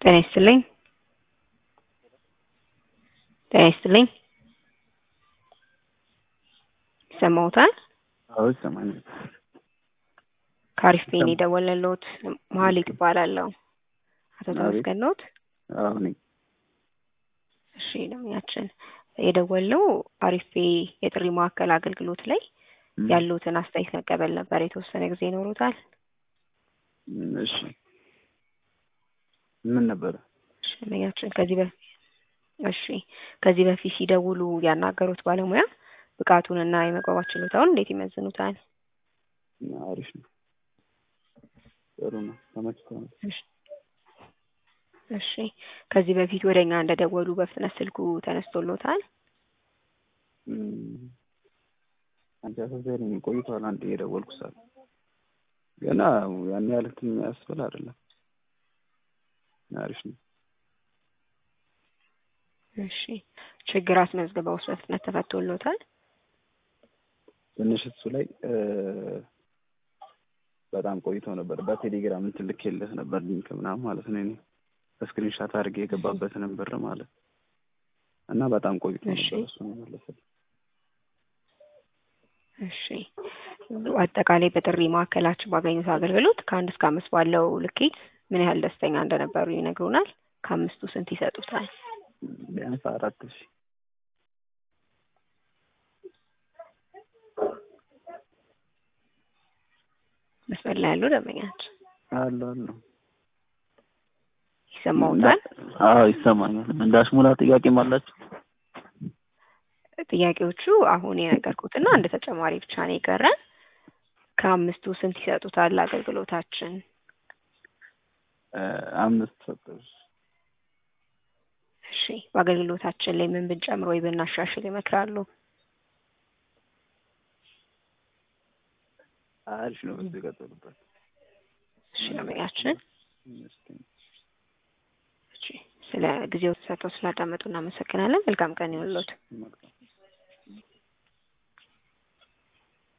ጤና ይስጥልኝ። ጤና ይስጥልኝ። ይሰማዎታል? አዎ ይሰማኛል። ከአሪፍ ፔን የደወለልዎት መሀሌት እባላለሁ። አቶ ተመስገን ነዎት? አዎ ነኝ። እሺ ደምኛችን የደወልነው አሪፍ ፔ የጥሪ ማዕከል አገልግሎት ላይ ያሉትን አስተያየት መቀበል ነበር። የተወሰነ ጊዜ ይኖሩታል? እሺ ምን ነበረ? እሺ ደምኛችን ከዚህ በፊት እሺ ከዚህ በፊት ሲደውሉ ያናገሩት ባለሙያ ብቃቱንና የመግባባት ችሎታውን እንዴት ይመዝኑታል? አሪፍ ነው። ጥሩ ነው። ተመችቶናል። እሺ እሺ ከዚህ በፊት ወደ እኛ እንደደወሉ በፍጥነት ስልኩ ተነስቶሎታል? አንቺ አሳዛኝ ቆይቷል። አንድ የደወልኩ ሰዓት ገና ያን ያህል እንትን የሚያስብል አይደለም። አሪፍ ነው። እሺ ችግር አስመዝግበውስ በፍጥነት ተፈቶሎታል? ትንሽ እሱ ላይ በጣም ቆይቶ ነበር። በቴሌግራም እንትን ልኬልህ ነበር ሊንክ ምናምን ማለት ነው። እኔ በስክሪንሻት አድርጌ የገባበትንም ብር ማለት እና በጣም ቆይቶ እሺ። ነበር እሱ ነው የመለሰልኝ። እሺ አጠቃላይ በጥሪ ማዕከላችን ባገኙት አገልግሎት ከአንድ እስከ አምስት ባለው ልኬት ምን ያህል ደስተኛ እንደነበሩ ይነግሩናል? ከአምስቱ ስንት ይሰጡታል? ቢያንስ አራት ሺ መስመር ላይ ያሉ ደንበኛችን አሉ አሉ። ይሰማዎታል? አዎ ይሰማኛል። እንዳሽሙላ ጥያቄም አላችሁ? ጥያቄዎቹ አሁን የነገርኩትና እንደ ተጨማሪ ብቻ ነው የቀረን። ከአምስቱ ስንት ይሰጡታል አገልግሎታችን? አምስት ሰጠሽ። እሺ በአገልግሎታችን ላይ ምን ብንጨምር ወይ ብናሻሽል ይመክራሉ? አሪፍ ነው። በዚህ ቀጥሉበት። እሺ ደንበኛችን እስኪ እሺ ስለ ጊዜው ተሰጥተው ስላዳመጡ እናመሰግናለን። መልካም ቀን ይሁንልዎት። መልካም